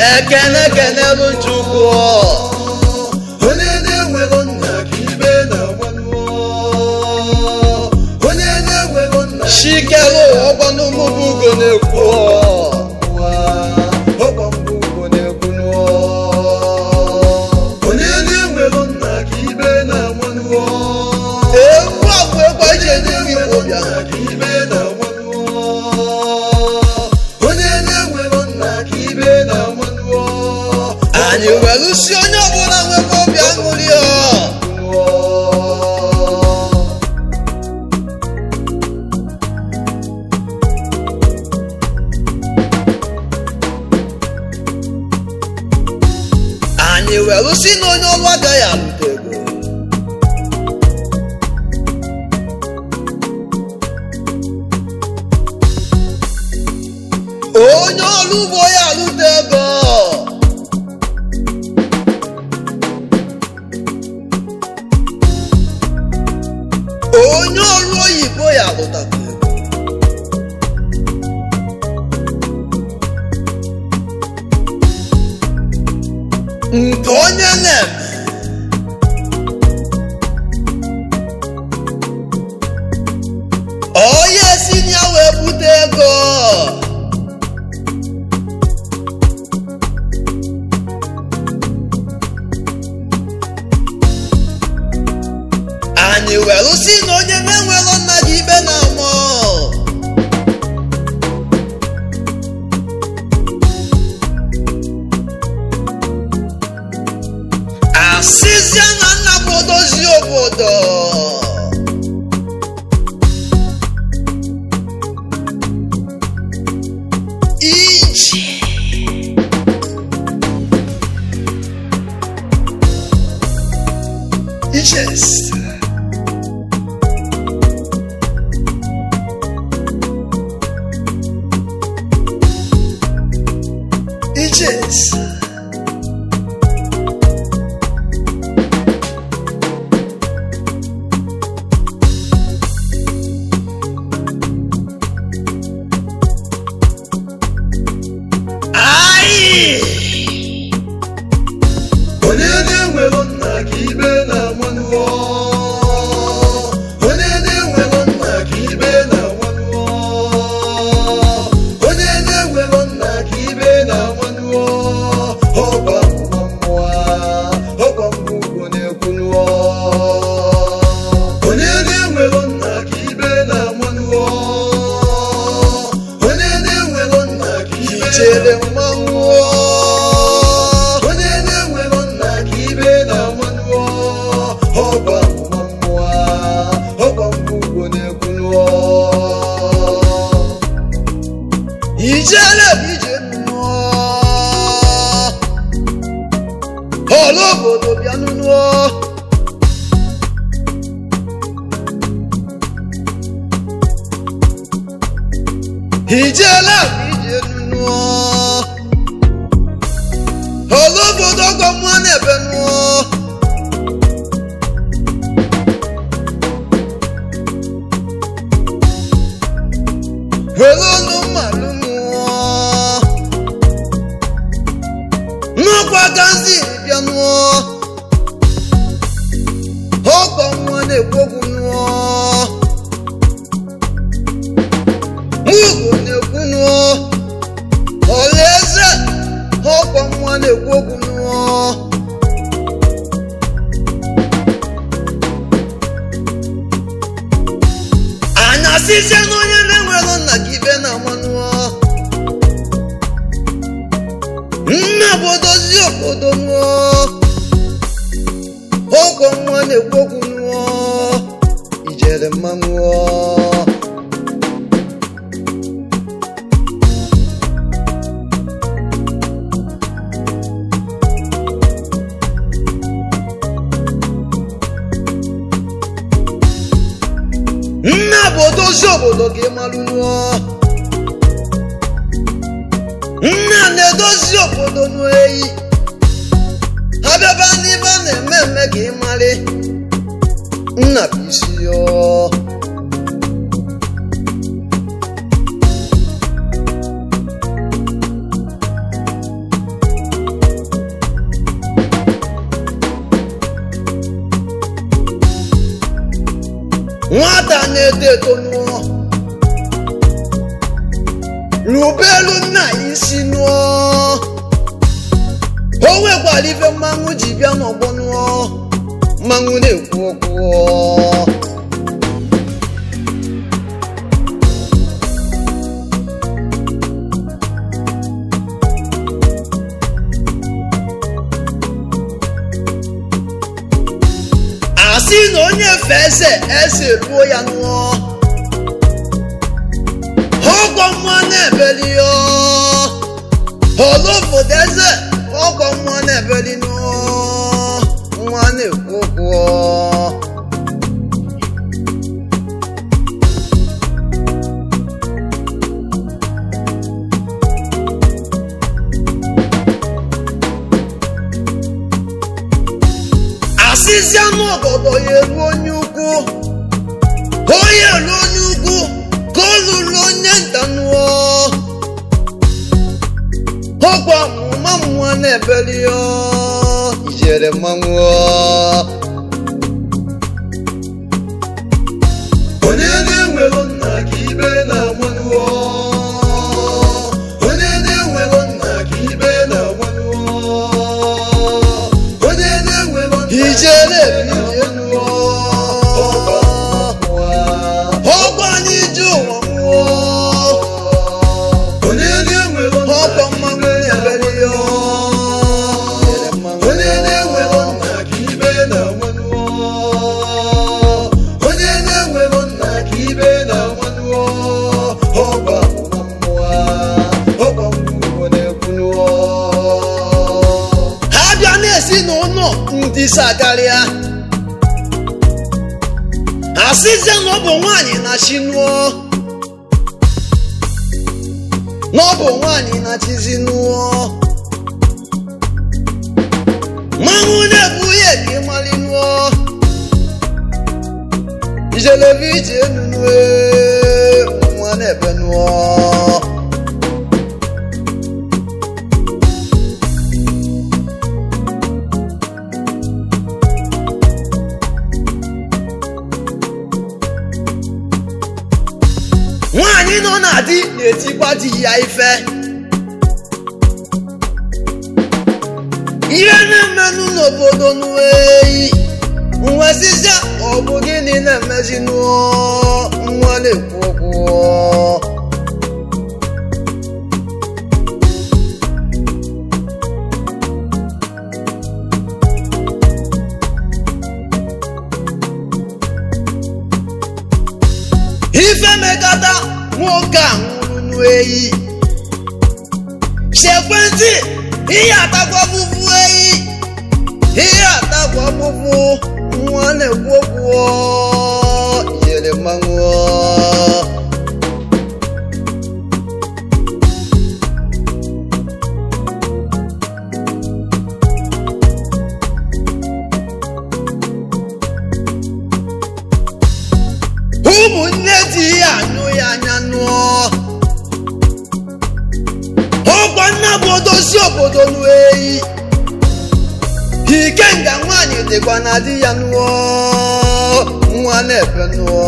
ekene kenelu chukwu onye na-enwero nna ka ibe na-agwanụ onye na-enwero nna shikelu ọgbanumubu ugo na-ekwu ụwa ọkwa mbụ ugbo na-ekwunụ onye na-enwero nna ka ibe na-agwanụ egwu agwụ egwu eji enye igbo bịa ka ibe na-agwanụ onye na-enwero nna ka ibe na-agwanụ anyị were si onye ọbụla nwebe obi aṅụrị ọ anyị were si na onye ọrụ agaghị alụta ego onye ọrụ ugbo ya alụta ego onye ọrụ oyibo ya alụtakwa ego nke onye na-eme onye si na ya wee bute ego anyị were si na onye na-enwero nna gị ikpe na-amụ asịzịa na nna bụ odozi obodo iji ijes ijes Ai! onye na-enwero nna ka ibe na-agwanụ onye na-enwero nna ka ibe na-agwanụ onye na-enwero nna ka ibe na-agwanụ ọkwa mmụọ mmụọ ọkwa mbụ ugbo na-ekwunụ onye na-enwero nna ka ibe na-agwanụ onye na-enwero nna ka ibe ijele mmanwụ onye na-enwero nna ka ibe na-amanụ ọkwa mmụọ mmụọ ọkwa mbụ ugbo na-ekwunụ ijele bụ ije mmụọ ọrụ obodo bịa nụnụọ ijele bụ ije nụnụọ ọrụ obodo ọgọ mmụọ na-ebe nụọ were ọnụ mmalụ mụọ nnukwu gazi bịa nụọ ọgọ mmụọ na-ekwogwu nụọ mugo na-ekwu nụọ ọlaeze ọgọ mmụọ na-ekwogwu nụọ anya sizie na onye na-enwero nna gị ibe na amanụọ nna bụ odozi obodo nụọ ọgwọ nwa na-ekwu okwu nụọ ijere mmanwụọ nna bụ odozi obodo ka ịmalụ nụọ nna na-edozi obodo n'eyi abịaba n'ibe a na-eme eme ka ịmarị nna bụ isi ya na-eto eto nụọ rubelu nna ya isi nụọ o nwekwara ife mmanwụ ji bịa n'ọgbọ nụọ mmanwụ na-ekwu okwu asị na onye fe eze eze ruo ya nụọ ọgwọ mmụọ na-ebeli ya olobodo eze ọgwọ mmụọ na-ebeli nụọ nwa na-ekwu okwu asịzi anụ ọgọdọ ya elu onye ukwu onye elu onye ukwu ka ọ lụrụ onye nta nụọ ọgwụ amụma mmụọ na-ebeli ya ijere mmanwụ onye na-enwero nna ka ibe na-amanụọ onye na-enwero nna ka ibe na-amanụọ onye na-enwero nna ijere ebili nụọ ọgwụ anyị ji ụwa mmụọ onye na-enwero nna ọgwụ mmanwụ na-ebeli ya onye na-enwero nna ka ibe na-amanụọ onye na-enwero nna ka ibe na-amanụọ ọgba amụma mmụọ ọgba mmụọ na-ekwunụọ ha bịa na-esi n'ụlọ ndị sakarịa asịzie na ọ bụ nwaanyị na chi nụọ na ọ bụ nwaanyị na chizi nụọ mmanwụ na-ebu ihe ka ịmali nụọ ijelebe ije enu nụọ nwa na-ebe nụọ nwaanyị nọ na di na-etikwa di ya ife ihe na-emenụ n'obodo n'eyi nwesịsịa ọ bụ gịnị na-emezi nụọ nwa na-ekwu okwu ife mekata nwoke a nwụrụ n'eyi sekwentị ihe atakwa bụbụ eyi ihe atakwa bụbụ nwa na-ekwu okwu yere mmanwụ ụmụnne di ya anyụ ya anya nụọ ọkwa nna bụ odozi obodo n'eyi ikenga nwaanyị dịkwa na di ya nụọ nwa na-efe nụọ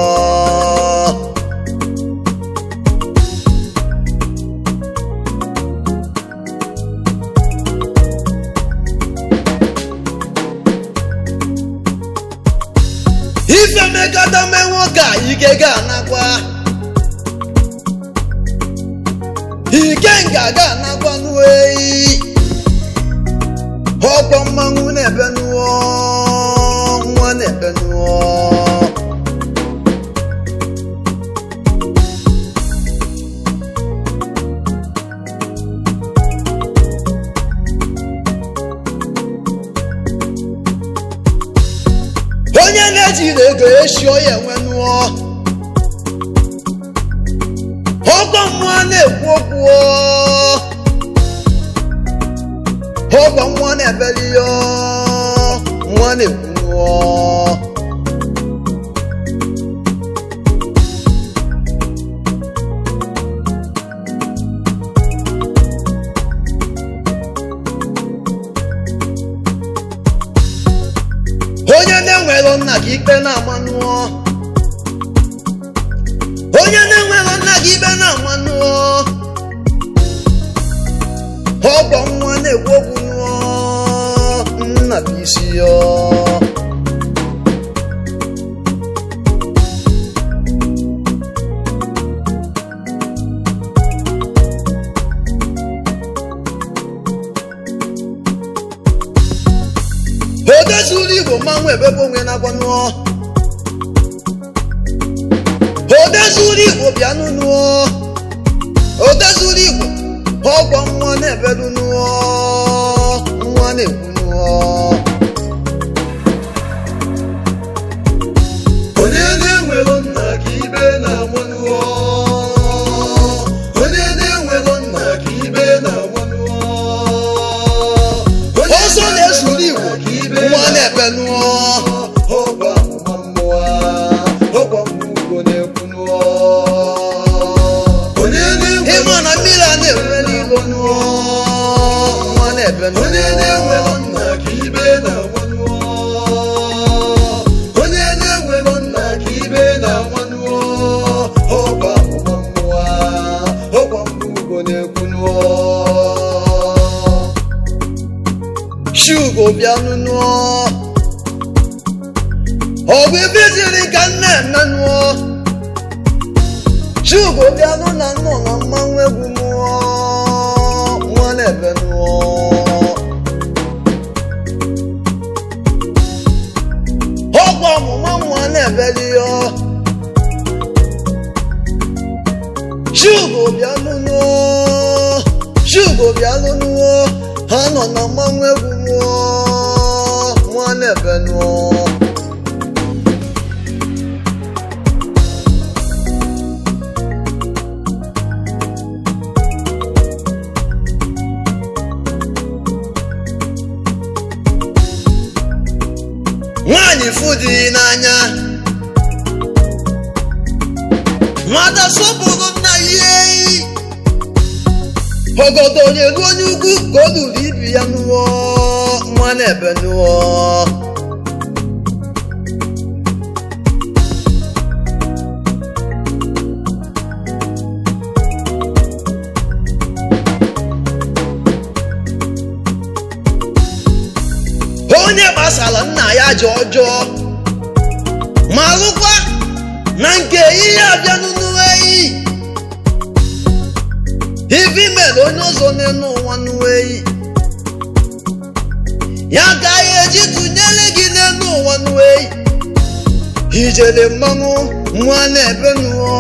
ife mekọta mee nwoke a ike ga-anakwa ikenga ga-anakwa n'eyi ọkwa mmanwụ na-ebe nụọ nwa na-ebe nụọ onye na-ejiri ego esi onye enwe nụọ ọkwa mmụọ na-ekwu okwu ọgwọ nwa na-ebeli ya nwa na-ekwu nụọ onye na-enwero nna ka ikpe na-ama nụọ onye na-enwero nna gị ibe na amanụọ ọgbọ nwa na-ekwu okwu nụọ nna bụ isi ya odezuru igbo mmanwụ ebebe onwe na-agwa nụọ odezuru igbo bịanụ nụọ odezuru igbo ọgwọ nwa na-ebedu nụọ nwa na-ekwu nụọ onye na-enwero nna ka ibe na-amanụọ onye na-enwero nna ka ibe na-amanụọ Onye ọsọ na-ezuru igbo ka ibe nwa na-ebe nụọ ọgwa amụma mmụọ ọgwa mmụọ na-ekwu nụọ onye na-enwero ịma na mmiri a na-enwe n'ilo nụọ nwa na-ebe onye nụọ na-enwero nna ka ibe na-amanụọ onye na-enwero nna ka ibe na-amanụọ ọgwa amụma mmụọ ọgwa mmụọ na-ekwu nụọ shugo bịanụ nụọ ọ bụ ebe ziri ka nna eme nụọ shugo bịanụ na nnọ na mmanwụ egwu nụọ nwa na-ebe nụọ ọgwụ ọmụma nwa na-ebeli ya shugo bịanụ nụọ shugo bịanụ nụọ ha nọ na mmanwụ egwu nụọ nwa na-ebe nụọ nwaanyị fụdị n'anya nwata sọpụrụ nna ya eyi ogodo nyelu onye ukwu ka o luru ibi ya nụọ nwa na-ebe nụọ onye gbasara nna ya ji ọjọọ ma lụkwa na nke ihe abịanụ n'eyi ibi mere onye ọzọ n'elu ụwa n'eyi ya ka ya eji tụnyere gị n'elu ụwa n'eyi ijele mmanwụ nwa na-ebe nụọ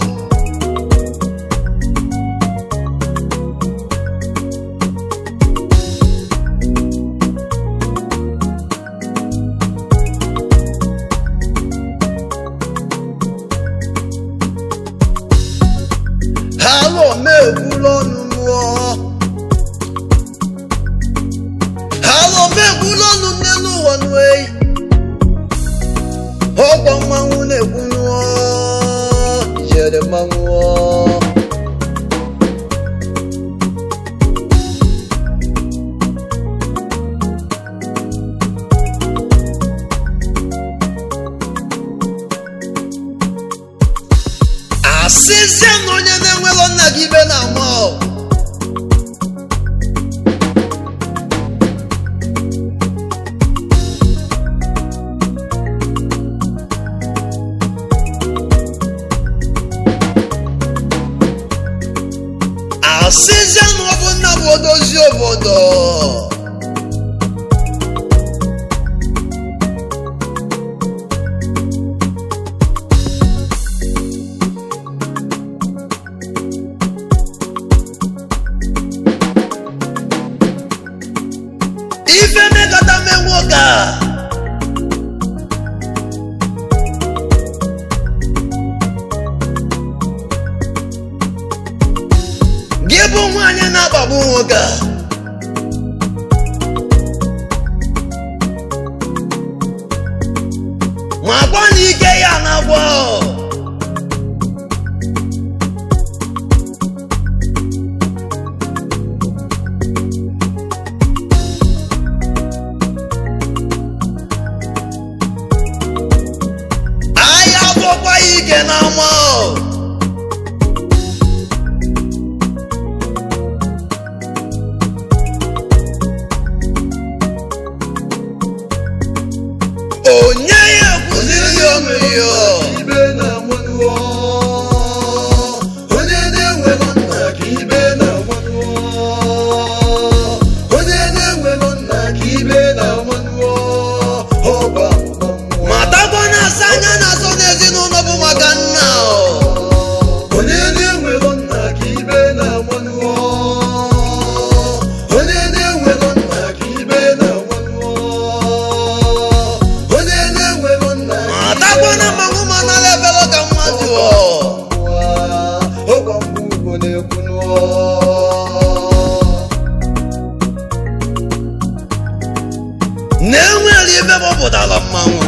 ha lụ megbula ọnụ nụọ ha lụ megbula ọnụ n'elu ụwa n'eyi ọgbọ mmanwụ na-egwu nụọ ijele mmanwụ ọ. asịzie na onye na-enwero nna gị ibe na-ama ọ. asịzie na ọ bụ nna bụ odozi obodo ife mekọta mee nwoke a gị bụ nwaanyị na-akpagbu nwoke a ma gwa na ike ya na-agwọ ahịa bụkwa ya ike na ama onye ya kwụsịrị ya ọnụ ya ibe na-amanụọ onye na-enwelọ nna ka ibe na-amanụọ onye na-enwelọ nna ka ibe na-amanụọ ọba mmụọ ma takwa na-asa anya na-asọ n'ezinụlọ bụ maka nna o. onye na-enwelọ nna ka ibe na-amanụọ onye na-enwelọ nna ka ibe na-amanụọ onye na-enwelọ nna ka ma ibe takwa na mmanwụ ma nara ebere ka mmadụ o. ọgọ mgbe ugbo na-ekwu n'ụọ na-enwere ibe gbọpụtara mmanwụ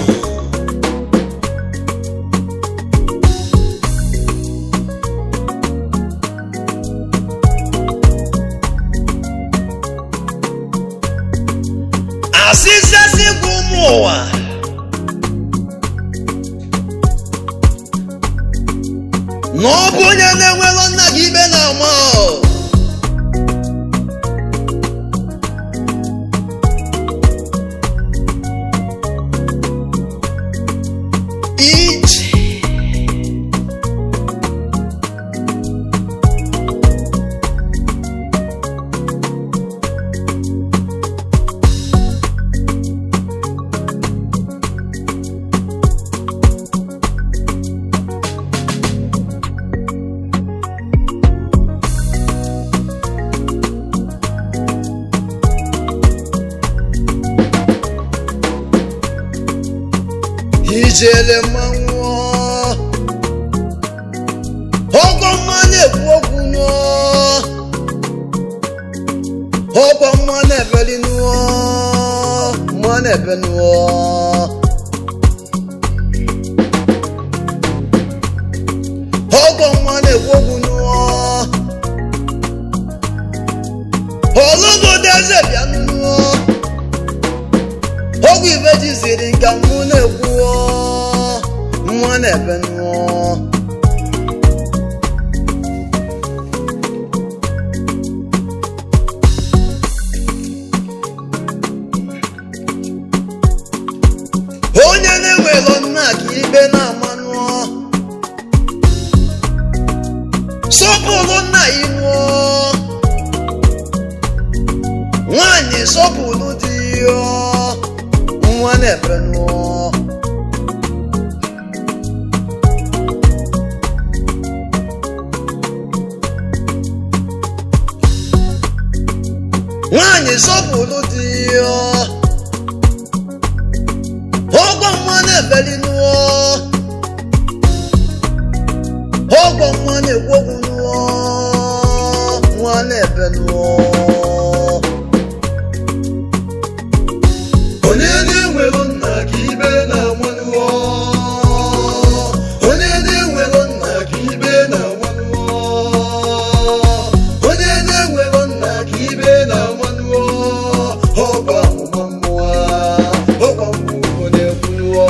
asịsịasị gwa ụmụ ụwa na ọ bụ onye na-enwero nna gị ibe na-ama o. ije ijele mmanwụ ọgọ mma na-ekwu okwu nụọ ọgọ mma na-ebeli nụọ mma na-ebe nụọ ọgọ mma na-ekwu okwu nụọ olugodo eze bịa nụọ ogwu ibe ji ziri nka mụ na-ekwuo nwa na-ebe nụọ onye na-enwero nna ka ibe na-ama nụọ sọpụrụ nna ya nụọ nwanyị sọpụrụ di ya nwa na-ebe nụọ nwanyị sọpụrụ di ya ọgwọ nwa na-ebeli nụọ ọgwọ nwa na-ekwu okwu nụọ nwa na-ebe nụọ onye na-enwelọ nna ka ibe na-amanụọ onye na-enwelọ nna ka ibe na-amanụọ onye na-enwelọ nna ka ibe na-amanụọ ọba amụma mmụọ ọba mmụọ na-ekwunụọ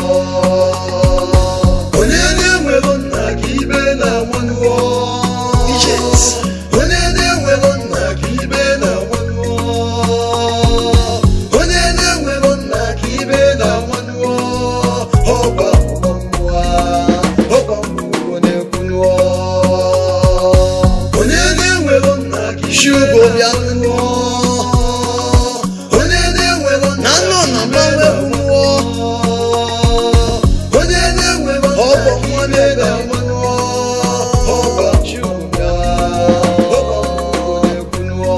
onye na-enwelọ nna ka ibe na-amanụọ Ijet. onye na-enwelọ nna ka ibe na-amanụọ onye na-enwelọ nna ka ibe na-amanụọ ọba mmụọ mmụọ ọba mmụọ na-ekwunụọ onye na-enwelọ nna ka ibe Shugo bịa na-amanụọ onye na-enwelọ na nnụ na mmanwụ egwu nụọ onye na-enwelọ nna Ọbọ ka nwa ibe na-ebe na-amanụọ ọba Chukwuka, ọba mmụọ na-ekwunụọ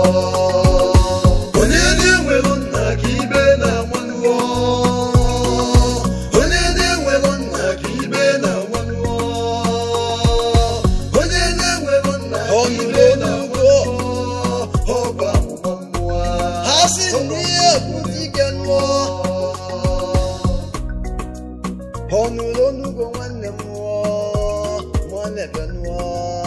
onye na-enwelọ nna ka ibe na-amanụọ onye na-enwelọ nna ka ibe na-amanụọ onye na-enwelọ nna ka ibe na-amanụọ ọba mmụọ mmụọ ha si n'ihe ekwuzi ike nụọ ọnụrụ onugo nwanne m nụọ nwa na-ebe nụọ